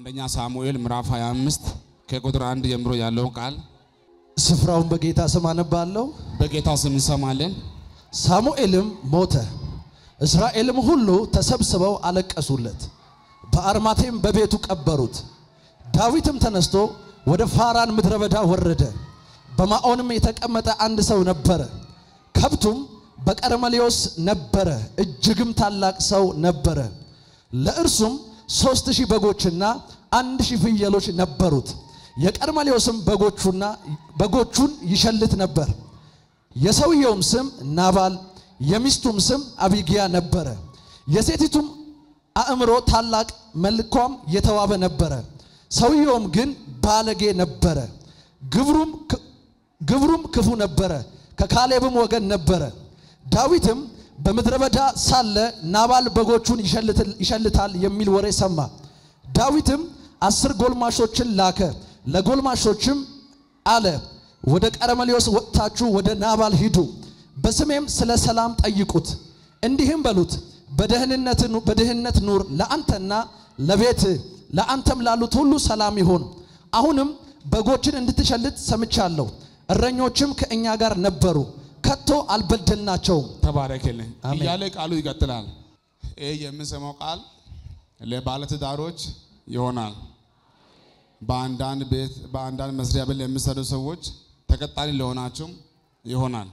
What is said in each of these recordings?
አንደኛ ሳሙኤል ምዕራፍ 25 ከቁጥር አንድ ጀምሮ ያለውን ቃል ስፍራውን በጌታ ስም አነባለሁ። በጌታ ስም እንሰማለን። ሳሙኤልም ሞተ፣ እስራኤልም ሁሉ ተሰብስበው አለቀሱለት፣ በአርማቴም በቤቱ ቀበሩት። ዳዊትም ተነስቶ ወደ ፋራን ምድረ በዳ ወረደ። በማዖንም የተቀመጠ አንድ ሰው ነበረ፣ ከብቱም በቀርሜሎስ ነበረ፣ እጅግም ታላቅ ሰው ነበረ። ለእርሱም ሦስት ሺህ በጎችና አንድ ሺህ ፍየሎች ነበሩት። የቀርሜሎስም በጎቹና በጎቹን ይሸልት ነበር። የሰውየውም ስም ናባል የሚስቱም ስም አቢጊያ ነበረ። የሴቲቱም አእምሮ ታላቅ መልኳም የተዋበ ነበረ። ሰውየውም ግን ባለጌ ነበረ። ግብሩም ግብሩም ክፉ ነበረ። ከካሌብም ወገን ነበረ። ዳዊትም በምድረ በዳ ሳለ ናባል በጎቹን ይሸልታል የሚል ወሬ ሰማ። ዳዊትም አስር ጎልማሾችን ላከ። ለጎልማሾችም አለ ወደ ቀርሜሎስ ወጥታችሁ ወደ ናባል ሂዱ፣ በስሜም ስለ ሰላም ጠይቁት፣ እንዲህም በሉት በድህነት ኑር፣ ለአንተና ለቤት ለአንተም ላሉት ሁሉ ሰላም ይሁን። አሁንም በጎችን እንድትሸልት ሰምቻለሁ፣ እረኞችም ከእኛ ጋር ነበሩ፣ ከቶ አልበደልናቸውም። ተባረክልኝ አሜን። እያለ ቃሉ ይቀጥላል። ይህ የምንሰማው ቃል ለባለትዳሮች ይሆናል። በአንዳንድ ቤት በአንዳንድ መስሪያ ቤት ለሚሰሩ ሰዎች ተቀጣሪ ለሆናችሁም ይሆናል።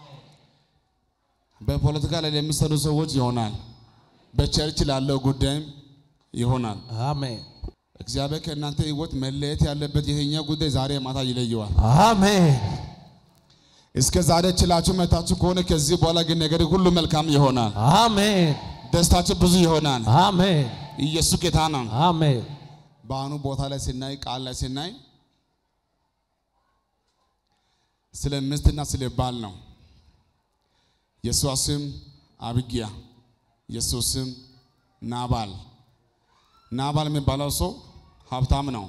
በፖለቲካ ላይ ለሚሰሩ ሰዎች ይሆናል። በቸርች ላለው ጉዳይም ይሆናል። አሜን እግዚአብሔር ከእናንተ ሕይወት መለየት ያለበት የትኛው ጉዳይ ዛሬ ማታ ይለየዋል። አሜን እስከ ዛሬ ችላችሁ መታችሁ ከሆነ ከዚህ በኋላ ግን ነገር ሁሉ መልካም ይሆናል። አሜን ደስታችሁ ብዙ ይሆናል። አሜን ኢየሱስ ጌታ ነው። አሜን በአሁኑ ቦታ ላይ ስናይ ቃል ላይ ስናይ ስለ ሚስትና ስለ ባል ነው። የእሷ ስም አብጊያ፣ የእሱ ስም ናባል። ናባል የሚባለው ሰው ሀብታም ነው።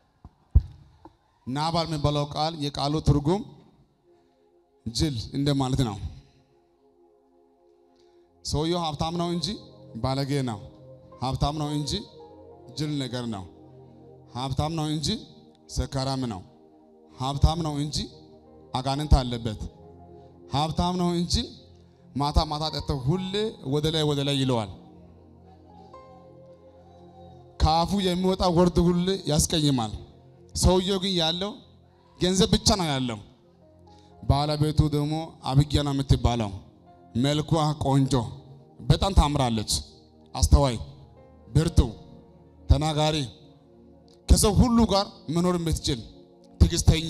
ናባል የሚባለው ቃል የቃሉ ትርጉም ጅል እንደማለት ነው። ሰውየው ሀብታም ነው እንጂ ባለጌ ነው። ሀብታም ነው እንጂ ጅል ነገር ነው። ሀብታም ነው እንጂ ሰካራም ነው። ሀብታም ነው እንጂ አጋንንት አለበት። ሀብታም ነው እንጂ ማታ ማታ ጠጥተው ሁሌ ወደ ላይ ወደ ላይ ይለዋል። ከአፉ የሚወጣ ወርድ ሁሌ ያስቀይማል። ሰውየው ግን ያለው ገንዘብ ብቻ ነው ያለው። ባለቤቱ ደግሞ አብጊያ ነው የምትባለው። መልኳ ቆንጆ፣ በጣም ታምራለች። አስተዋይ፣ ብርቱ፣ ተናጋሪ ከሰው ሁሉ ጋር መኖር የምትችል ትዕግስተኛ።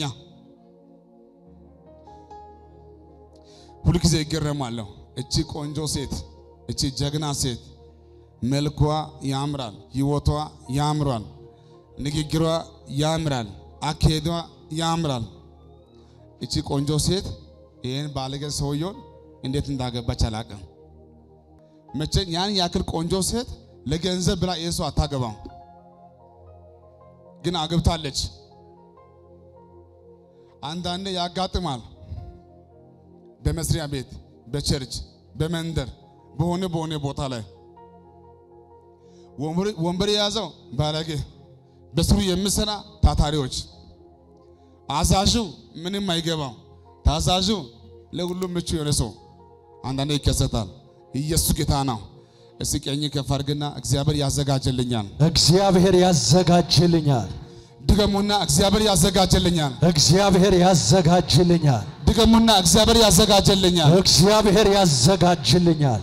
ሁልጊዜ ይገረማለሁ። እቺ ቆንጆ ሴት፣ እቺ ጀግና ሴት መልኳ ያምራል፣ ህይወቷ ያምራል፣ ንግግሯ ያምራል፣ አካሄዷ ያምራል። እቺ ቆንጆ ሴት ይህን ባለጌ ሰውየውን እንዴት እንዳገባች አላውቅም። መቼ ያን ያክል ቆንጆ ሴት ለገንዘብ ብላ ይህ ሰው አታገባም። ግን አግብታለች። አንዳንዴ ያጋጥማል። በመስሪያ ቤት፣ በቸርች፣ በመንደር በሆነ በሆነ ቦታ ላይ ወንበር የያዘው ባለጌ፣ በስሩ የሚሰራ ታታሪዎች፣ አዛዡ ምንም አይገባው፣ ታዛዡ ለሁሉም ምቹ የሆነ ሰው አንዳንዴ ይከሰታል። ኢየሱስ ጌታ ነው። እስቲ ቀኝ ከፍ አድርግና እግዚአብሔር ያዘጋጀልኛል እግዚአብሔር ያዘጋጅልኛል። ድገሙና እግዚአብሔር ያዘጋጀልኛል። እግዚአብሔር ያዘጋጅልኛል። ድገሙና እግዚአብሔር ያዘጋጀልኛል። እግዚአብሔር ያዘጋጅልኛል።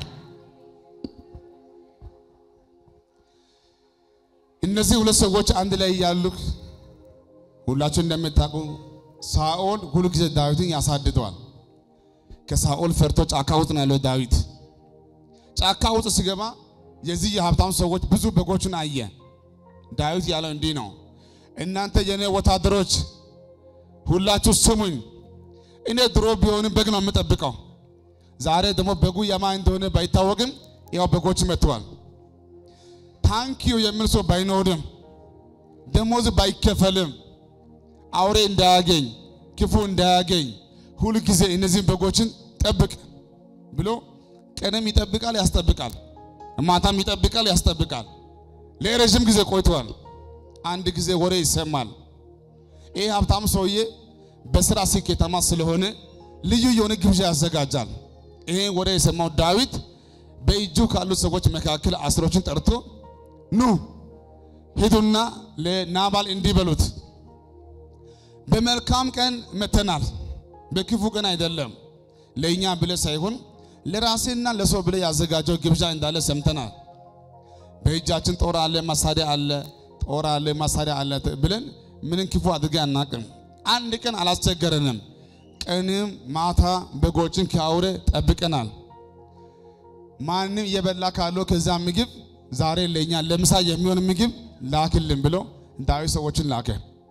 እነዚህ ሁለት ሰዎች አንድ ላይ ያሉ ሁላችሁ እንደምታውቁ ሳኦል ሁሉ ጊዜ ዳዊትን ያሳድደዋል። ከሳኦል ፈርቶ ጫካ ውስጥ ነው ያለው ዳዊት። ጫካ ውስጥ ሲገባ የዚህ የሀብታም ሰዎች ብዙ በጎችን አየ። ዳዊት ያለው እንዲህ ነው፣ እናንተ የኔ ወታደሮች ሁላችሁ ስሙኝ። እኔ ድሮ ቢሆንም በግ ነው የምጠብቀው። ዛሬ ደግሞ በጉ የማን እንደሆነ ባይታወቅም ያው በጎች መጥተዋል። ታንኪዩ የሚል ሰው ባይኖርም ደሞዝ ባይከፈልም አውሬ እንዳያገኝ ክፉ እንዳያገኝ ሁል ጊዜ እነዚህን በጎችን ጠብቅ ብሎ ቀንም ይጠብቃል፣ ያስጠብቃል፣ ማታም ይጠብቃል፣ ያስጠብቃል። ለረዥም ጊዜ ቆይተዋል። አንድ ጊዜ ወሬ ይሰማል። ይህ ሀብታም ሰውዬ በስራ ስኬታማ ስለሆነ ልዩ የሆነ ግብዣ ያዘጋጃል። ይሄ ወሬ የሰማው ዳዊት በእጁ ካሉ ሰዎች መካከል አስሮችን ጠርቶ ኑ ሂዱና ለናባል እንዲህ በሉት፣ በመልካም ቀን መተናል፣ በክፉ ቀን አይደለም። ለእኛ ብለ ሳይሆን ለራሴና ለሰው ብለ ያዘጋጀው ግብዣ እንዳለ ሰምተናል። በእጃችን ጦር አለ፣ መሳሪያ አለ፣ ጦር አለ፣ መሳሪያ አለ ብለን ምንም ክፉ አድርገን አናቅም። አንድ ቀን አላስቸገረንም። ቀንም ማታ በጎችን ከአውሬ ጠብቀናል። ማንም እየበላ ካለው ከዛ ምግብ ዛሬ ለእኛ ለምሳ የሚሆን ምግብ ላክልን ብሎ ዳዊት ሰዎችን ላከ።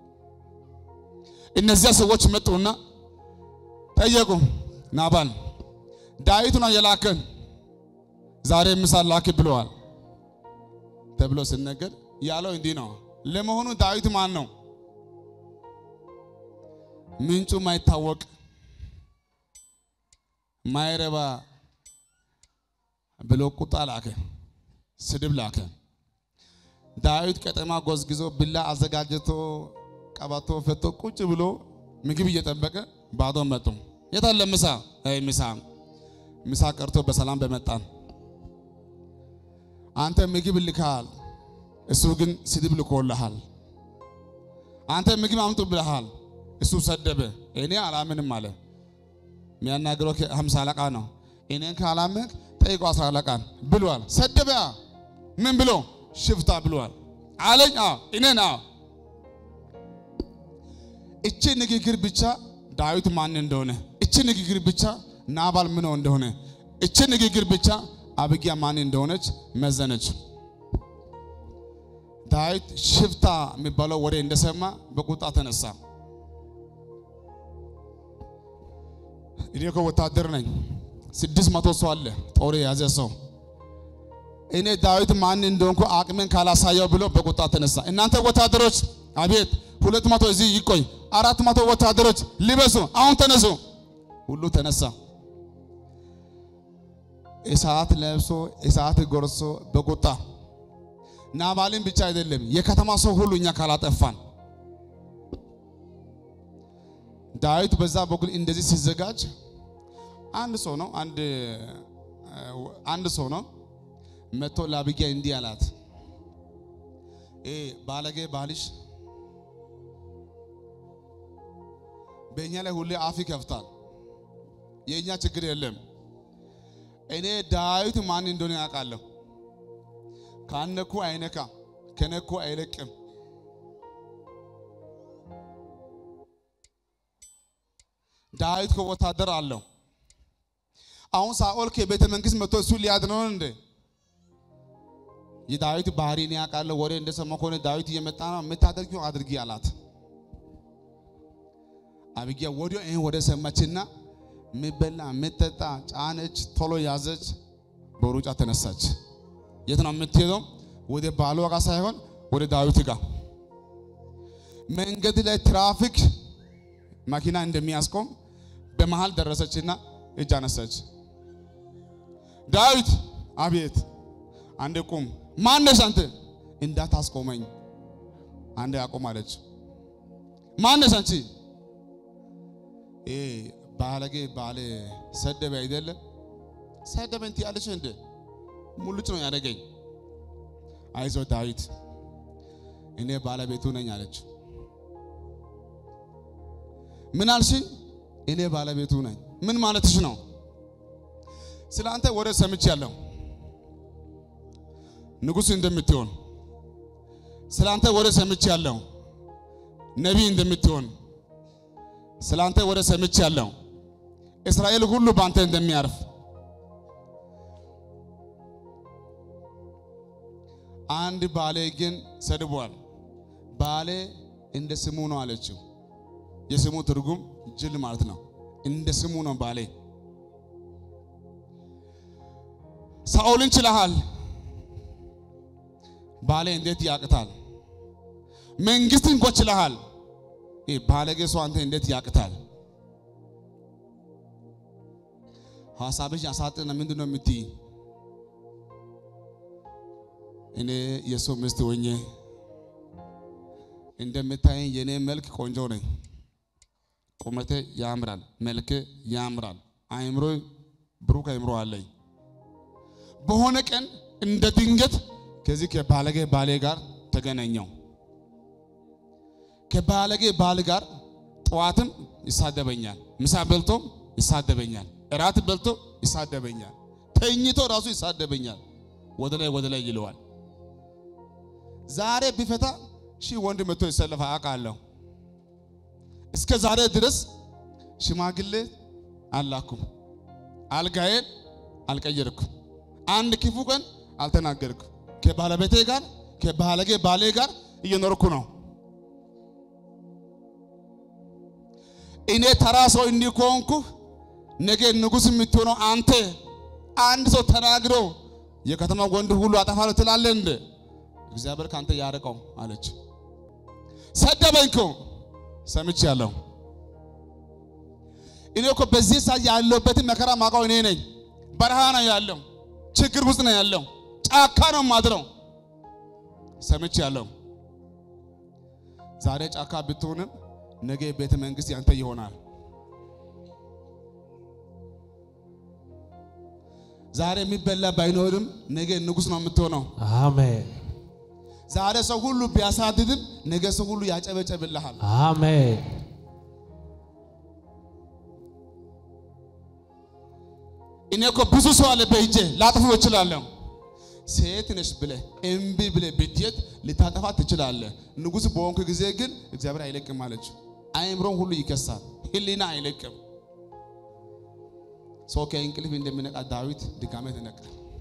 እነዚያ ሰዎች መጡና ጠየቁ ናባል ዳዊት ነው የላከን ዛሬ ምሳ ላክ ብለዋል ተብሎ ሲነገር ያለው እንዲህ ነው። ለመሆኑ ዳዊት ማን ነው? ምንጩ ማይታወቅ ማይረባ ብሎ ቁጣ ላከ፣ ስድብ ላከ። ዳዊት ቀጠማ ጎዝግዞ ብላ አዘጋጅቶ ቀባቶ ፈቶ ቁጭ ብሎ ምግብ እየጠበቀ ባዶ መጡ። የታለ ምሳ? አይ ምሳ ምሳ ቀርቶ በሰላም በመጣን አንተ ምግብ ልካል፣ እሱ ግን ስድብ ልኮልሃል። አንተ ምግብ አምጡ ብለሃል፣ እሱ ሰደበ። እኔ አላምንም አለ። የሚያናግረው ሀምሳ አለቃ ነው። እኔን ካላመንክ ጠይቆ አስራ አለቃን ብሏል። ሰደበ። ምን ብሎ ሽፍታ ብሏል አለኝ። እኔን እቺ ንግግር ብቻ ዳዊት ማን እንደሆነ፣ እቺ ንግግር ብቻ ናባል ምን እንደሆነ፣ እቺ ንግግር ብቻ አብጊያ ማን እንደሆነች መዘነች። ዳዊት ሽፍታ የሚባለው ወሬ እንደሰማ በቁጣ ተነሳ። እኔ እኮ ወታደር ነኝ፣ ስድስት መቶ ሰው አለ ጦር የያዘ ሰው። እኔ ዳዊት ማን እንደሆንኩ አቅሜን ካላሳየው ብሎ በቁጣ ተነሳ። እናንተ ወታደሮች አቤት፣ ሁለት መቶ እዚህ ይቆይ፣ አራት መቶ ወታደሮች ሊበሱ፣ አሁን ተነሱ። ሁሉ ተነሳ። እሳት ለብሶ እሳት ጎርሶ በቁጣ ናባልን ብቻ አይደለም የከተማ ሰው ሁሉ እኛ ካላጠፋን ዳዊት በዛ በኩል እንደዚህ ሲዘጋጅ አንድ ሰው ነው አንድ አንድ ሰው ነው መጥቶ ለአቢግያ እንዲህ አላት፣ እ ባለጌ ባልሽ በእኛ ላይ ሁሌ አፍ ይከፍታል። የእኛ ችግር የለም። እኔ ዳዊት ማን እንደሆነ ያውቃለሁ። ካነኩ አይነካ፣ ከነኩ አይለቅም። ዳዊት ከወታደር አለው። አሁን ሳኦል ከቤተ መንግስት መጥቶ እሱ ሊያድነው እንደ የዳዊት ባህሪ ነው ያውቃለሁ። ወሬ እንደሰማ ከሆነ ዳዊት እየመጣ ነው፣ የምታደርጊው አድርጊ አላት። አቢግያ ወዲያው ይህን ወደ ሰማችና ምበላ ምጠጣ ጫነች፣ ቶሎ ያዘች፣ በሩጫ ተነሳች። የት ነው የምትሄደው? ወደ ባሏ ጋር ሳይሆን ወደ ዳዊት ጋር። መንገድ ላይ ትራፊክ መኪና እንደሚያስቆም በመሃል ደረሰችና እጅ አነሳች። ዳዊት አቤት፣ አንዴ ቁም። ማነሽ አንተ? እንዳታስቆመኝ አንዴ አቁም አለች። ማነሽ አንቺ? ባለጌ ባለ ሰደበ አይደለም ሰደበኝ ትያለሽ እንደ ሙልጭ ነው ያደረገኝ። አይዞ ዳዊት እኔ ባለቤቱ ነኝ አለች። ምን አልሽኝ? እኔ ባለቤቱ ነኝ። ምን ማለትሽ ነው? ስለ አንተ ወሬ ሰምቻለሁ፣ ንጉሥ እንደምትሆን ስለ አንተ ወሬ ሰምቻለሁ፣ ነቢይ እንደምትሆን ስለ አንተ ወሬ ሰምቻለሁ፣ እስራኤል ሁሉ በአንተ እንደሚያርፍ አንድ ባሌ ግን ሰድቧል። ባሌ እንደ ስሙ ነው አለችው። የስሙ ትርጉም ጅል ማለት ነው። እንደ ስሙ ነው ባሌ። ሳኦልን ችለሃል፣ ባሌ እንዴት ያቅታል? መንግስትን እንኳ ችለሃል፣ ባለጌ ሰው አንተ እንዴት ያቅታል? ሀሳብሽ ያሳጥና ምንድን ነው የምትይ? እኔ የሰው ሚስት ሆኜ እንደምታየኝ የኔ መልክ ቆንጆ ነኝ። ቁመቴ ያምራል፣ መልክ ያምራል፣ አይምሮ ብሩክ አይምሮ አለኝ። በሆነ ቀን እንደ ድንገት ከዚህ ከባለጌ ባሌ ጋር ተገናኘው። ከባለጌ ባል ጋር ጠዋትም ይሳደበኛል፣ ምሳ በልቶም ይሳደበኛል፣ እራት በልቶ ይሳደበኛል፣ ተኝቶ ራሱ ይሳደበኛል። ወደ ላይ ወደ ላይ ይለዋል። ዛሬ ቢፈታ ሺህ ወንድ መጥቶ ይሰለፋ አውቃለሁ። እስከ ዛሬ ድረስ ሽማግሌ አላኩም፣ አልጋዬን አልቀየርኩም፣ አንድ ክፉ ቀን አልተናገርኩም። ከባለቤቴ ጋር ከባለጌ ባሌ ጋር እየኖርኩ ነው። እኔ ተራ ሰው እንዲህ ከሆንኩ ነገ ንጉሥ የምትሆነው አንተ አንድ ሰው ተናግሮ የከተማ ወንድ ሁሉ አጠፋለሁ ትላለህ እንደ እግዚአብሔር ካንተ ያርቀው አለች። ሰደበኝ እኮ ሰምቻለሁ። እኔ እኮ በዚህ ሰዓት ያለሁበትን መከራ ማውቀው እኔ ነኝ። በረሃ ነው ያለው፣ ችግር ውስጥ ነው ያለው፣ ጫካ ነው ማድረው። ሰምቻለሁ። ዛሬ ጫካ ብትሆንም ነገ ቤተ መንግስት ያንተ ይሆናል። ዛሬ የሚበላ ባይኖርም ነገ ንጉሥ ነው የምትሆነው። አሜን ዛሬ ሰው ሁሉ ቢያሳድድም ነገ ሰው ሁሉ ያጨበጨብልሃል። አሜን እኔ እኮ ብዙ ሰው አለ በእጄ ላጥፎ እችላለሁ። ሴት ነሽ ብለህ እምቢ ብለህ ብትሄድ ልታጠፋ ትችላለህ። ንጉሥ በሆንክ ጊዜ ግን እግዚአብሔር አይለቅም አለችው። አእምሮን ሁሉ ይከሳል፣ ህሊና አይለቅም። ሰው ከእንቅልፍ እንደሚነቃ ዳዊት ድጋሜ ተነቃ።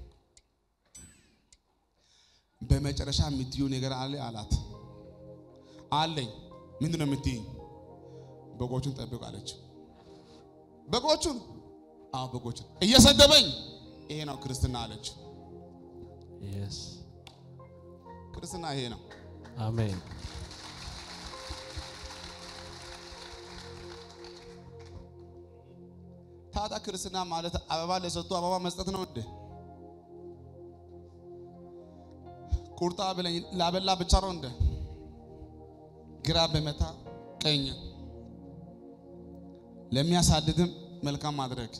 በመጨረሻ የምትዩ ነገር አለ አላት። አለኝ። ምንድን ነው የምትይኝ? በጎቹን ጠብቅ አለችው። በጎቹን? አዎ በጎቹን። እየሰደበኝ ይሄ ነው ክርስትና አለችው። ኢየስ ክርስትና ይሄ ነው። አሜን ታዲያ ክርስትና ማለት አበባ ለሰጡ አበባ መስጠት ነው እንዴ? ቁርጣ ብለኝ ላበላ ብቻ ነው እንደ ግራ በመታ ቀኝ ለሚያሳድድም መልካም ማድረግ።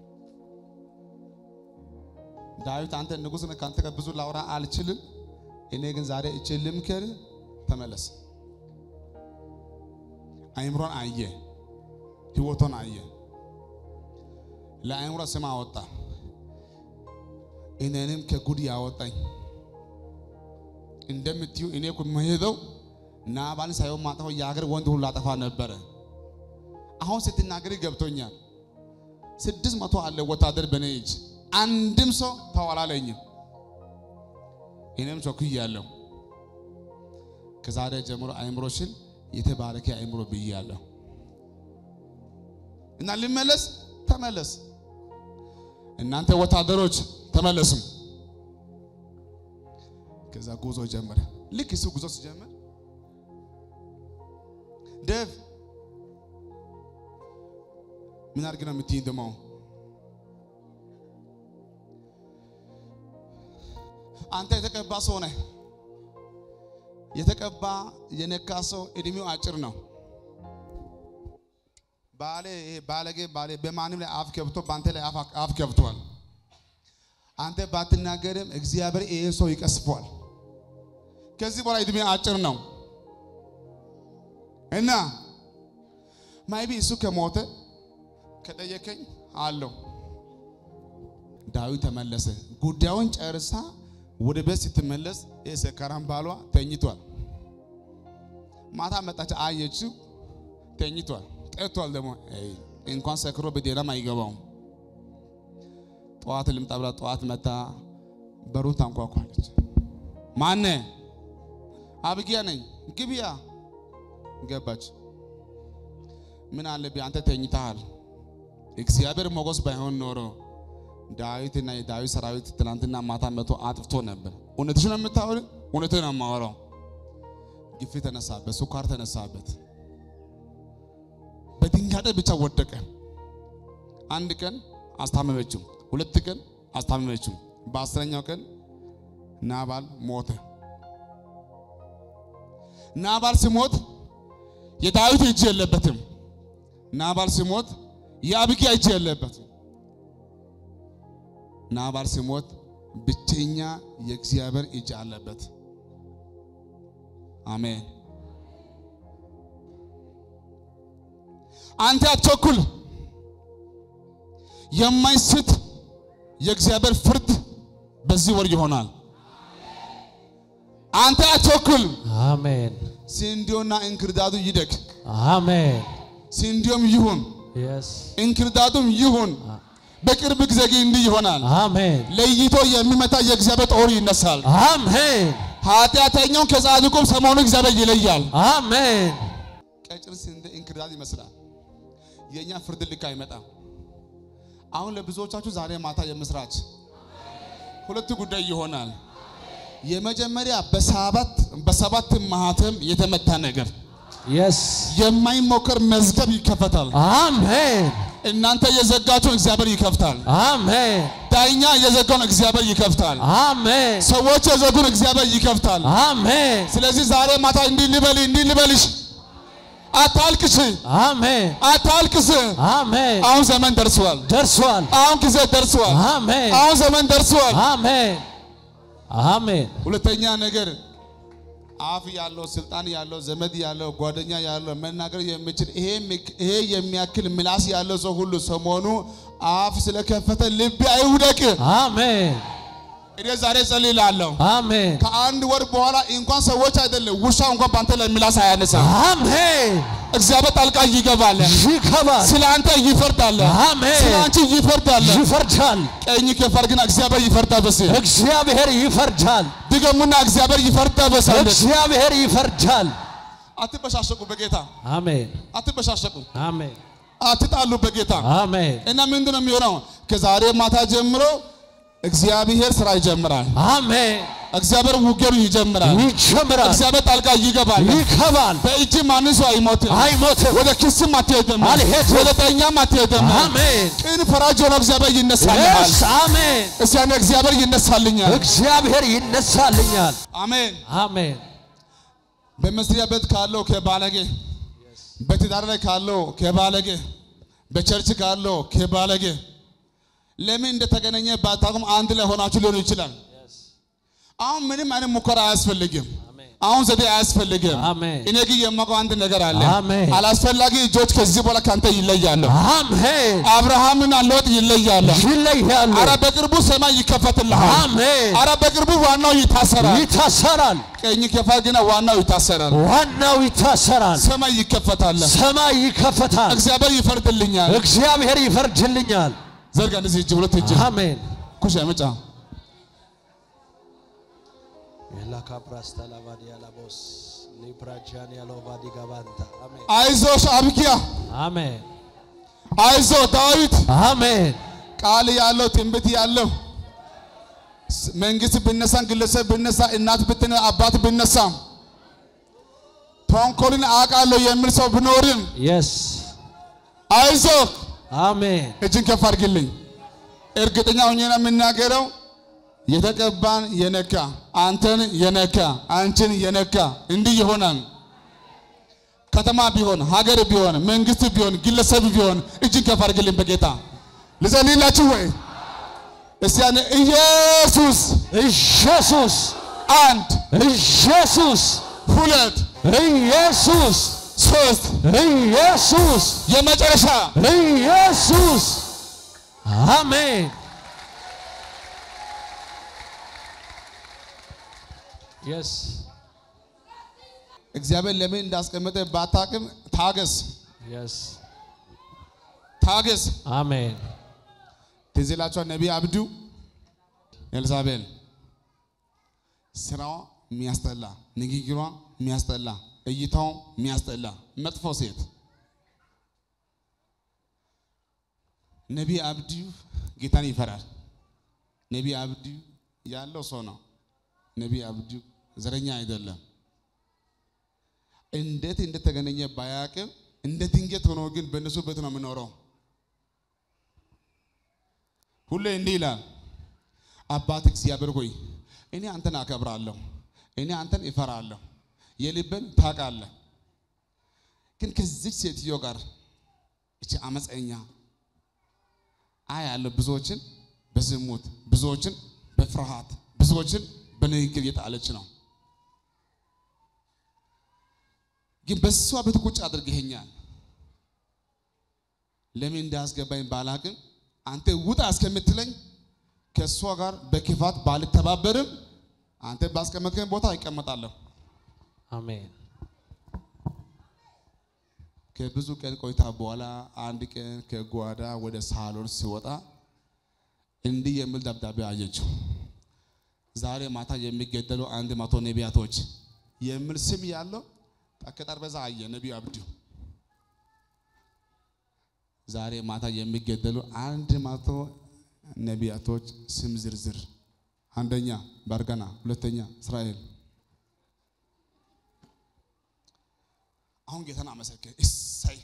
ዳዊት አንተ ንጉሥ ነህ፣ ካንተ ጋር ብዙ ላውራ አልችልም። እኔ ግን ዛሬ እችል ልምከር፣ ተመለስ። አይምሮን አየ፣ ህይወቷን አየ፣ ለአይምሮ ስም አወጣ። እኔንም ከጉድ ያወጣኝ እንደምትዩ እኔ እኮ የምሄደው ናባልን ሳይሆን ማጠፋው የሀገር ወንድ ሁሉ አጠፋ ነበረ። አሁን ስትናገሪ ገብቶኛል። ስድስት መቶ አለ ወታደር በኔ እጅ አንድም ሰው ተዋላለኝም። እኔም ቸኩያለሁ። ከዛሬ ጀምሮ አይምሮሽን የተባረከ አይምሮ ብያለሁ እና ልመለስ። ተመለስ። እናንተ ወታደሮች ተመለሱም። ከዛ ጉዞ ጀመረ። ልክ እሱ ጉዞ ሲጀምር ደቭ ምን አድርግ ነው የምትይኝ? ደግሞ አንተ የተቀባ ሰው ነህ። የተቀባ የነካ ሰው እድሜው አጭር ነው። ባሌ ይሄ ባለጌ ባሌ በማንም ላይ አፍ ከብቶ በአንተ ላይ አፍ- አፍ ከብቷል። አንተ ባትናገርም እግዚአብሔር ይሄ ሰው ይቀስፏል። ከዚህ በኋላ እድሜ አጭር ነው እና ማይቢ እሱ ከሞተ ከጠየቀኝ አለው። ዳዊት ተመለሰ። ጉዳዩን ጨርሳ ወደ ቤት ስትመለስ ይህ ሰካራም ባሏ ተኝቷል። ማታ መጣች፣ አየችው፣ ተኝቷል። ጠጥቷል ደግሞ አይ፣ እንኳን ሰክሮ በዴራም አይገባውም። ጠዋት ልምጣ ብላ ጠዋት መታ በሩን ታንኳኳለች። ማነ? አብጊያ ነኝ። ግቢያ ገባች። ምን አለብህ አንተ ተኝተሃል። እግዚአብሔር ሞገስ ባይሆን ኖሮ ዳዊትና የዳዊት ሰራዊት ትናንትና ማታ መቶ አጥፍቶ ነበር። እውነትሽ ነው የምታወሪ? እውነትህ ነው የማወራው። ግፊት ተነሳበት፣ ሱካር ተነሳበት። በድንጋጤ ብቻ ወደቀ። አንድ ቀን አስታመመችው፣ ሁለት ቀን አስታመመችው። በአስረኛው ቀን ናባል ሞተ። ናባል ሲሞት የዳዊት እጅ የለበትም። ናባል ሲሞት የአቢግያ እጅ የለበትም። ናባል ሲሞት ብቸኛ የእግዚአብሔር እጅ አለበት። አሜን። አንተ አትቸኩል። የማይስት የእግዚአብሔር ፍርድ በዚህ ወር ይሆናል። አንተ አትቸኩል። አሜን ስንዴውና እንክርዳዱ ይደግ፣ አሜን ስንዴውም ይሁን የስ እንክርዳዱም ይሁን። በቅርብ ጊዜ ግን እንዲህ ይሆናል። አሜን ለይቶ የሚመታ የእግዚአብሔር ጦር ይነሳል። አሜን ኃጢአተኛውን ከጻድቁም ሰሞኑ እግዚአብሔር ይለያል። አሜን ቀጭን ስንዴ እንክርዳድ ይመስላል። የእኛ ፍርድ ልክ አይመጣም። አሁን ለብዙዎቻችሁ ዛሬ ማታ የምስራች ሁለት ጉዳይ ይሆናል። የመጀመሪያ በሰባት በሰባት ማህተም የተመታ ነገር የስ የማይሞከር መዝገብ ይከፈታል። አሜን እናንተ የዘጋችሁን እግዚአብሔር ይከፍታል። አሜን ዳኛ የዘጋውን እግዚአብሔር ይከፍታል። አሜን ሰዎች የዘጉን እግዚአብሔር ይከፍታል። አሜን ስለዚህ ዛሬ ማታ እንዲህ ልበል እንዲህ ልበልሽ፣ አታልቅሽ፣ አሜን አታልቅስ። አሜን አሁን ዘመን ደርሷል። ደርሷል አሁን ጊዜ ደርሷል። አሜን አሁን ዘመን ደርሷል። አሜን አሜን ሁለተኛ ነገር አፍ ያለው ስልጣን ያለው ዘመድ ያለው ጓደኛ ያለው መናገር የሚችል ይሄ ምክ- ይሄ የሚያክል ምላስ ያለው ሰው ሁሉ ሰሞኑ አፍ ስለከፈተ ልብ አይውደቅ። አሜን እኔ ዛሬ ጸልላለሁ። አሜን ከአንድ ወር በኋላ እንኳን ሰዎች አይደለም ውሻ እንኳን በአንተ ላይ ምላስ አያነሳም። አሜን እግዚአብሔር ጣልቃ ይገባል። ይገባል ስለ አንተ ይፈርዳል። አሜን። ስለ አንቺ ይፈርዳል። ይፈርዳል ቀኝ ከፈር ግን እግዚአብሔር ይፈርዳል። በስ እግዚአብሔር ይፈርዳል ድገሙና እግዚአብሔር ይፈርዳል። በስ እግዚአብሔር ይፈርዳል አትበሻሸቁ፣ በጌታ አሜን አትበሻሸቁ፣ አሜን አትጣሉ በጌታ አሜን እና ምንድን ነው የሚሆነው? ከዛሬ ማታ ጀምሮ እግዚአብሔር ስራ ይጀምራል። አሜን እግዚአብሔር ውጌሩ ይጀምራል። ይጀምራል እግዚአብሔር ጣልቃ ይገባል። ይገባል በእጅ ማንም ሰው አይሞትም። አይሞትም ወደ ክስም አትሄድም። አልሄድም። ወደ ዳኛም አትሄድም። አሜን ቅን ፈራጅ ሆኖ እግዚአብሔር ይነሳልኛል። የስ አሜን እስቲ ያኔ እግዚአብሔር ይነሳልኛል። እግዚአብሔር ይነሳልኛል አሜን። አሜን በመስሪያ ቤት ካለው ከባለጌ፣ በትዳር ላይ ካለው ከባለጌ፣ በቸርች ካለው ከባለጌ ለምን እንደተገናኘ ባታውቁም አንድ ላይ ሆናችሁ ሊሆን ይችላል። አሁን ምንም አይነት ሙከራ አያስፈልግም። አሁን ዘዴ አያስፈልግም። አሜን እኔ ግን የማውቀው አንድ ነገር አለ። አሜን። አላስፈላጊ እጆች ከዚህ በኋላ ካንተ ይለያሉ። አሜን አብርሃምና ሎጥ ይለያሉ። ይለያሉ አረ በቅርቡ ሰማይ ይከፈትልሃል። አሜን አረ በቅርቡ ዋናው ይታሰራል። ይታሰራል ቀኝ ከፋ ግን ዋናው ይታሰራል። ዋናው ይታሰራል ሰማይ ይከፈታል። ሰማይ ይከፈታል እግዚአብሔር ይፈርድልኛል። እግዚአብሔር ይፈርድልኛል ዘርጋ እንደዚህ እጅ ሁለት እጅ አሜን ኩሽ መጫ የላካፕራስተላቫዲያላቦስ ሊብራጃን ያሎቫዲ ጋባንታ አሜን አይዞሽ አብጊያ፣ አሜን አይዞ ዳዊት አሜን ቃል ያለው ትንቢት ያለው ስ- መንግስት ብነሳም ግለሰብ ብነሳ እናት ብትነ አባት ብነሳም ተንኮልን አውቃለሁ የሚል ሰው ብኖርም የስ አይዞ አሜን እጅን ከፍ አድርግልኝ። እርግጠኛ ሆኜ ነው የምናገረው። የተቀባን የነካ አንተን የነካ አንቺን የነካ እንዲህ ይሆናል። ከተማ ቢሆን ሀገር ቢሆን መንግስት ቢሆን ግለሰብ ቢሆን እጅን ከፍ አድርግልኝ በጌታ ልጸልይላችሁ ወይ እስቲ ያኔ ኢየሱስ ኢየሱስ አንድ ኢየሱስ ሁለት ኢየሱስ ሶስት ኢየሱስ የመጨረሻ ኢየሱስ አሜን የስ እግዚአብሔር ለምን እንዳስቀመጠ ባታቅም ታገስ የስ ታገስ አሜን ትዝ ይላችኋል ነቢይ አብዱ ኤልዛቤል ስራዋ የሚያስጠላ ንግግሯ የሚያስጠላ እይታው የሚያስጠላ መጥፎ ሴት ነቢይ አብዱ ጌታን ይፈራል ነቢይ አብዱ ያለው ሰው ነው ነቢይ አብዱ ዘረኛ አይደለም እንዴት እንደተገናኘ ባያቅም እንደ ድንገት ሆኖ ግን በእነሱ ቤት ነው የምኖረው ሁሌ እንዲህ ይላል፣ አባት እግዚአብሔር ሆይ እኔ አንተን አከብራለሁ፣ እኔ አንተን እፈራለሁ። የልብን ታውቃለህ። ግን ከዚች ሴትዮ ጋር እቺ አመፀኛ አይ ያለው ብዙዎችን በዝሙት ብዙዎችን በፍርሃት ብዙዎችን በንግግር እየጣለች ነው። ግን በሷ ቤት ቁጭ አድርገኸኛል። ለምን እንዳስገባኝ ባላቅም አንተ ውጣ እስከምትለኝ ከእሷ ጋር በክፋት ባልተባበርም አንተ ባስቀመጥከኝ ቦታ ይቀመጣለሁ። አሜን። ከብዙ ቀን ቆይታ በኋላ አንድ ቀን ከጓዳ ወደ ሳሎን ሲወጣ እንዲህ የሚል ደብዳቤ አየችው። ዛሬ ማታ የሚገደሉ አንድ መቶ ነቢያቶች የሚል ስም ያለው ከጠረጴዛ አየ ነቢዩ አብዱ። ዛሬ ማታ የሚገደሉ አንድ መቶ ነቢያቶች ስም ዝርዝር፣ አንደኛ ባርገና፣ ሁለተኛ እስራኤል። አሁን ጌታን አመሰገን። እሰይ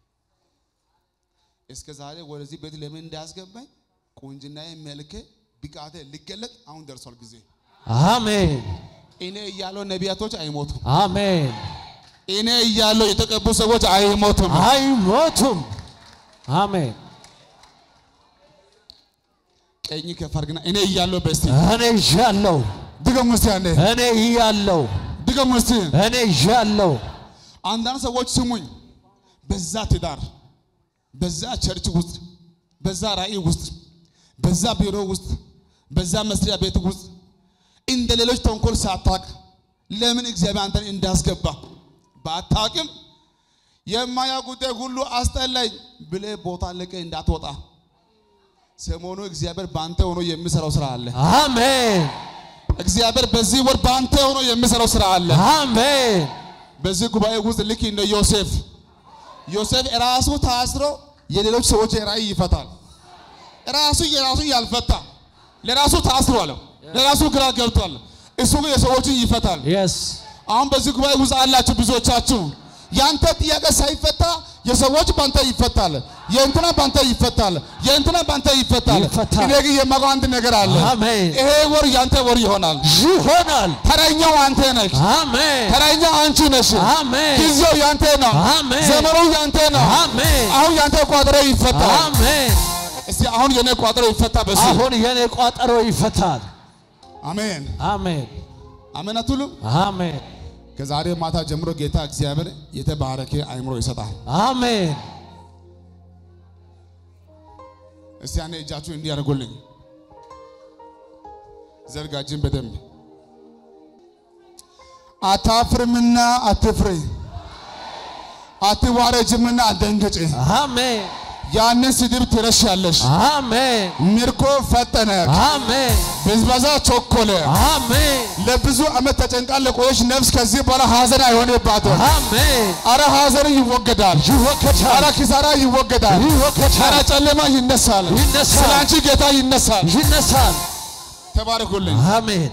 እስከ ዛሬ ወደዚህ ቤት ለምን እንዳያስገባኝ ቁንጅናዬ፣ መልኬ፣ ብቃቴ ሊገለጥ አሁን ደርሷል ጊዜ። አሜን። እኔ እያለሁ ነቢያቶች አይሞቱም። አሜን። እኔ እያለሁ የተቀቡ ሰዎች አይሞቱም። አይሞቱም። አሜን። ቀኝ ከፍ አድርግና እኔ እያለሁ በስቲ እኔ ይዣለሁ። ድገሙ እስቲ አንዴ እኔ ይያለሁ። ድገሙ እስቲ። እኔ ይዣለሁ። አንዳንድ ሰዎች ስሙኝ፣ በዛ ትዳር፣ በዛ ቸርች ውስጥ፣ በዛ ራእይ ውስጥ፣ በዛ ቢሮ ውስጥ፣ በዛ መስሪያ ቤት ውስጥ እንደ ሌሎች ተንኮል ሳታቅ ለምን እግዚአብሔር አንተን እንዳስገባ ባታቅም የማያ ጉዳይ ሁሉ አስጠላኝ ብለህ ቦታ ለቀ እንዳትወጣ ሰሞኑ እግዚአብሔር በአንተ ሆኖ የሚሰራው ስራ አለ። አሜን። እግዚአብሔር በዚህ ወር በአንተ ሆኖ የሚሰራው ስራ አለ። አሜን። በዚህ ጉባኤ ውስጥ ልክ እንደ ዮሴፍ ዮሴፍ ራሱ ታስሮ የሌሎች ሰዎች ራእይ ይፈታል። ራሱ የራሱ ያልፈታ ለራሱ ታስሯል፣ ለራሱ ግራ ገብቷል። እሱ ግን የሰዎችን ይፈታል። የስ አሁን በዚህ ጉባኤ ውስጥ አላችሁ ብዙዎቻችሁ ያንተ ጥያቄ ሳይፈታ የሰዎች ባንተ ይፈታል፣ የእንትና ባንተ ይፈታል፣ የእንትና ባንተ ይፈታል። ይፈታል። እኔ ግን የማውቀው አንድ ነገር አለ። አሜን። ይሄ ወር ያንተ ወር ይሆናል። ይሆናል። ተረኛው አንተ ነህ። አሜን። ተረኛው አንቺ ነሽ። አሜን። ጊዜው ያንተ ነው። አሜን። ዘመኑ ያንተ ነው። አሜን። አሁን ያንተ ቋጠሮ ይፈታል። አሜን። እስቲ አሁን የኔ ቋጠሮ ይፈታ በሱ አሁን የኔ ቋጠሮ ይፈታል። አሜን አሜን። አሜን አትሉም? አሜን። ከዛሬ ማታ ጀምሮ ጌታ እግዚአብሔር የተባረከ አይምሮ ይሰጣል። አሜን። እስቲ ያኔ እጃችሁ እንዲህ ያደርጉልኝ። ዘርጋጅን በደንብ አታፍርምና አትፍሪ፣ አትዋረጅምና አትደንግጪ። አሜን። ያንን ስድብ ትረሻለሽ። አሜን። ምርኮ ፈጠነ፣ አሜን። ብዝበዛ ቸኮለ። አሜን። ለብዙ ዓመት ተጨንቃ ለቆየች ነፍስ ከዚህ በኋላ ሐዘን አይሆንባትም። አሜን። አረ ሐዘን ይወገዳል። አረ ይወከቻል። ኪሳራ ይወገዳል። አረ ይወከቻል። ጨለማ ይነሳል። ይነሳል። ስለ አንቺ ጌታ ይነሳል። ይነሳል። ተባረኩልኝ። አሜን።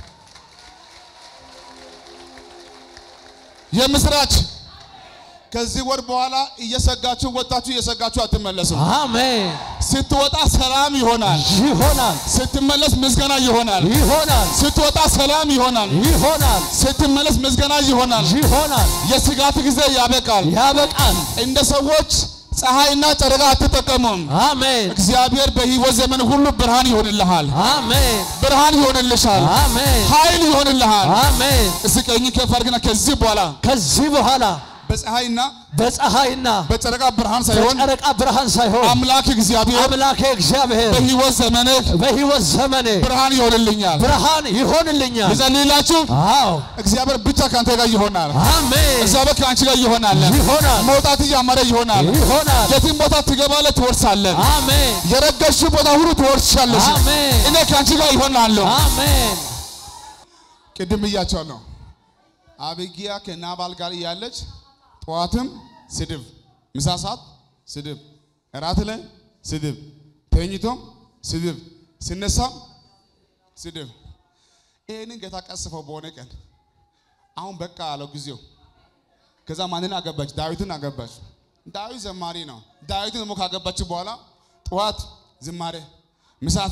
የምስራች ከዚህ ወር በኋላ እየሰጋችሁ ወጣችሁ እየሰጋችሁ አትመለሱም። አሜን። ስትወጣ ሰላም ይሆናል። ይሆናል። ስትመለስ ምስጋና ይሆናል። ይሆናል። ስትወጣ ሰላም ይሆናል። ይሆናል። ስትመለስ ምስጋና ይሆናል። ይሆናል። የስጋት ጊዜ ያበቃል። ያበቃል። እንደ ሰዎች ፀሐይና ጨረቃ አትጠቀሙም። አሜን። እግዚአብሔር በሕይወት ዘመን ሁሉ ብርሃን ይሆንልሃል። አሜን። ብርሃን ይሆንልሻል። አሜን። ኃይል ይሆንልሃል። አሜን። እስኪ ቀኝ ከፍ አድርግና ከዚህ በኋላ ከዚህ በኋላ በፀሐይና በፀሐይና በጨረቃ ብርሃን ሳይሆን በጨረቃ ብርሃን ሳይሆን አምላክ እግዚአብሔር አምላኬ እግዚአብሔር በሕይወት ዘመንህ በሕይወት ዘመኔ ብርሃን ይሆንልኛል። ብርሃን ይሆንልኛል። ልጸልይላችሁ። አዎ እግዚአብሔር ብቻ ከአንተ ጋር ይሆናል። አሜን። እግዚአብሔር ከአንቺ ጋር ይሆናል። ይሆናል። መውጣት እያማረ ይሆናል። ይሆናል። የትም ቦታ ትገባለህ፣ ትወርሳለህ። አሜን። የረገሽ ቦታ ሁሉ ትወርሻለሽ። አሜን። እኔ ከአንቺ ጋር ይሆናለሁ። አሜን። ቅድም እያቸዋለሁ። አቢግያ ከናባል ጋር እያለች ጠዋትም ስድብ፣ ምሳ ሰዓት ስድብ፣ እራት ላይ ስድብ፣ ተኝቶም ስድብ፣ ሲነሳም ስድብ። ይህንን ጌታ ቀስፈው በሆነ ቀን አሁን በቃ አለው ጊዜው። ከዛ ማንን አገባች? ዳዊትን አገባች። ዳዊት ዘማሪ ነው። ዳዊትን ደግሞ ካገባች በኋላ ጠዋት ዝማሬ፣ ምሳ ሰዓት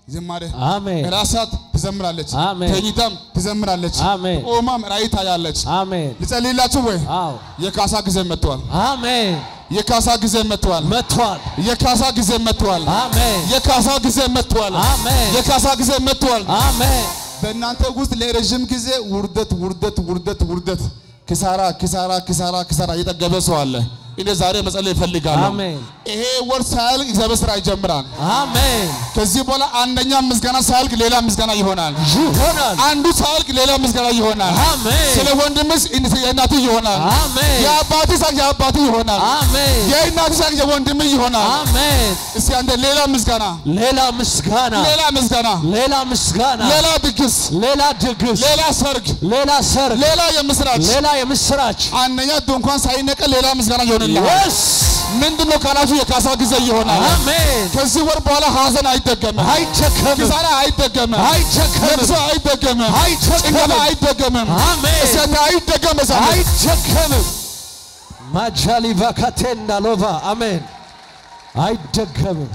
ዝማሬ አሜን ራሳት ትዘምራለች፣ አሜን። ተኝታም ትዘምራለች፣ አሜን ቆማም ራእይ ታያለች። አሜን ልጸልይላችሁ ወይ? አዎ የካሳ ጊዜ መጥቷል። አሜን የካሳ ጊዜ መጥቷል። መጥቷል የካሳ ጊዜ መጥቷል። አሜን የካሳ ጊዜ መጥቷል። አሜን የካሳ ጊዜ መጥቷል። አሜን በእናንተ ውስጥ ለረዥም ጊዜ ውርደት ውርደት ውርደት ውርደት ኪሳራ ኪሳራ ኪሳራ ኪሳራ እየጠገበ ሰው አለ። እኔ ዛሬ መጸለይ እፈልጋለሁ። አሜን ይሄ ወር ሳያልቅ እግዚአብሔር ስራ ይጀምራል። አሜን ከዚህ በኋላ አንደኛ ምስጋና ሳያልቅ ሌላ ምስጋና ይሆናል። ይሆናል አንዱ ሳያልቅ ሌላ ምስጋና ይሆናል። አሜን ስለ ወንድምስ የእናትህ ይሆናል። አሜን የአባትህ ሳቅ የአባትህ ይሆናል። አሜን የእናትህ ሳቅ የወንድምህ ይሆናል። አሜን እስቲ አንተ ሌላ ምስጋና ሌላ ምስጋና ሌላ ምስጋና ሌላ ምስጋና ሌላ ድግስ ሌላ ድግስ ሌላ ሰርግ ሌላ ሰርግ ሌላ የምስራች ሌላ የምስራች አንደኛ ድንኳን ሳይነቀል ሌላ ምስጋና ይሆንልሃል። የስ ምንድን ነው ካላችሁ የካሳ ጊዜ ይሆናል። አሜን ከዚህ ወር በኋላ ሀዘን አይደገምም፣ አይቸከምም ኪሳራ አይደገምም፣ አይቸከምም ለቅሶ አይደገምም፣ አይቸከምም። ጭንገፋ አይደገምም፣ አሜን እሰት አይደገም። እሰት አይቸከምም ማጃሊቫ ካቴንዳ ሎቫ አሜን አይደገምም